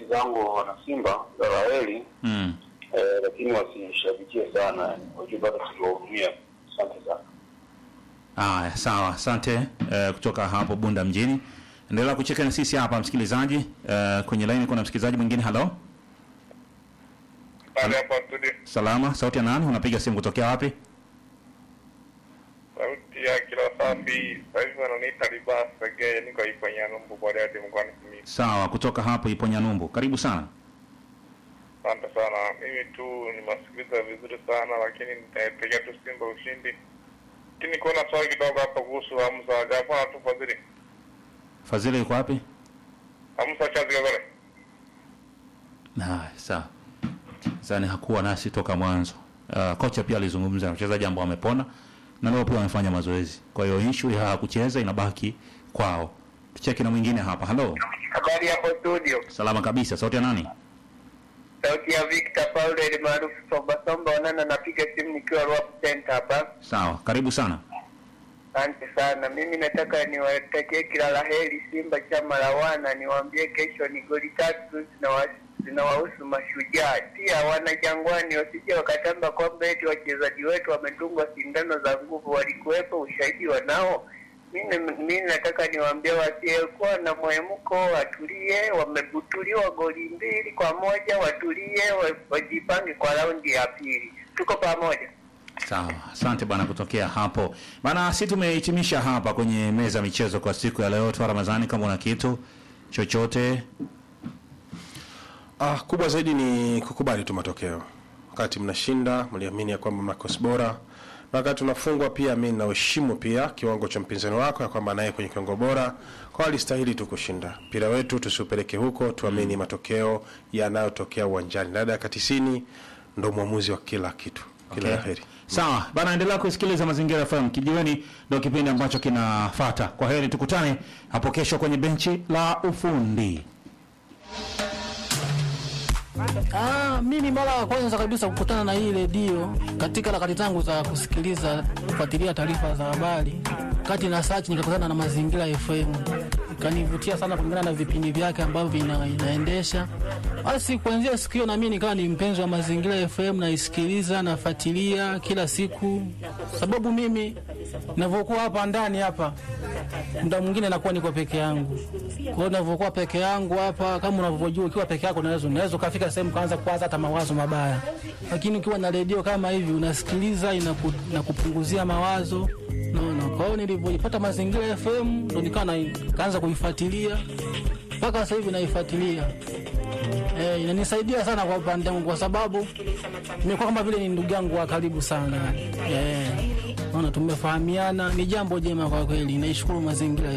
wenzangu wana Simba kila la heri Mm. eh, lakini wasishabikie sana, yani wajue bado tuliwahudumia. Asante sana. Haya, sawa, asante eh, kutoka hapo Bunda mjini. Endelea kucheka na sisi hapa msikilizaji. Eh, kwenye line kuna msikilizaji mwingine. Halo, Pale hapa studio, salama, sauti ya nani? Unapiga simu kutokea wapi? sauti ya kila safi. Sasa hivi wananiita Libas Segeye, niko Iponya Numbu Bariadi mkoani Simiyu. Sawa, kutoka hapo Iponya Numbu. Karibu sana. Asante sana. Mimi tu nimesikiliza vizuri sana, lakini nitaipigia tu Simba ushindi. Lakini kuna swali kidogo hapa kuhusu Hamza Gafana tu Fadhili. Fadhili yuko wapi? Hamza Chazi Gagore. Haya, sawa. Zani hakuwa nasi toka mwanzo. Uh, kocha pia alizungumza na wachezaji ambao wamepona na leo pia wamefanya mazoezi. Kwa hiyo issue ya kucheza inabaki kwao. Tucheki na mwingine hapa. Halo. Habari hapo studio, Salama kabisa. Sauti ya nani? sauti ya Victor Paulo ili maarufu Somba Somba Onana, napiga simu nikiwa Ruapu Center hapa. Sawa, karibu sana. Asante sana. Mimi nataka niwatakie kila la heri Simba chama la wana, niwaambie kesho ni goli tatu zinawa- zinawahusu Mashujaa. Pia wana Jangwani wasije wakatamba kwamba eti wachezaji wetu wamedungwa sindano za nguvu, walikuwepo, ushahidi wanao. Mimi mimi nataka niwaambie wasiyekuwa na mwemko watulie, wamebutuliwa goli mbili kwa moja, watulie, wa- wajipange kwa raundi ya pili. Tuko pamoja. Sawa, asante bwana kutokea hapo bana. Si tumehitimisha hapa kwenye meza ya michezo kwa siku ya leo. Twa Ramadhani, kama una kitu chochote Ah, kubwa zaidi ni kukubali tu matokeo. Wakati mnashinda mliamini ya kwamba mnakosi bora, na wakati unafungwa pia mimi naheshimu pia kiwango cha mpinzani wako ya kwamba naye kwenye kiwango bora, kwa alistahili tu kushinda. Mpira wetu tusiupeleke huko, tuamini matokeo yanayotokea uwanjani. Na dakika 90 ndo mwamuzi wa kila kitu. Kila Okay. la heri. Sawa bana, endelea kusikiliza Mazingira FM. Kijiweni ndio kipindi ambacho kinafata. Kwa heri, tukutane hapo kesho kwenye benchi la ufundi. Ah, mimi mara ya kwanza kabisa kukutana na hii redio katika harakati zangu za kusikiliza kufuatilia taarifa za habari, kati na search nikakutana na Mazingira FM, ikanivutia sana kulingana na vipindi vyake ambavyo vina, inaendesha. Basi kuanzia siku hiyo na mimi nikawa ni mpenzi wa Mazingira FM, naisikiliza nafuatilia kila siku, sababu mimi ninavyokuwa hapa ndani hapa muda mwingine nakuwa niko peke yangu. Kwa hiyo ninavyokuwa peke yangu hapa, kama unavyojua, ukiwa peke yako unaweza unaweza ukafika sehemu kaanza kuwaza hata mawazo mabaya, lakini ukiwa na redio kama hivi unasikiliza, inaku, inakupunguzia mawazo naona. Kwa hiyo nilivyoipata Mazingira FM ndo nikawa na- kaanza kuifuatilia mpaka sasa hivi naifuatilia. Eh, inanisaidia sana kwa upande wangu kwa sababu nimekuwa kama vile ni ndugu yangu wa karibu sana. Eh, naona tumefahamiana, ni jambo jema kwa kweli. Naishukuru mazingira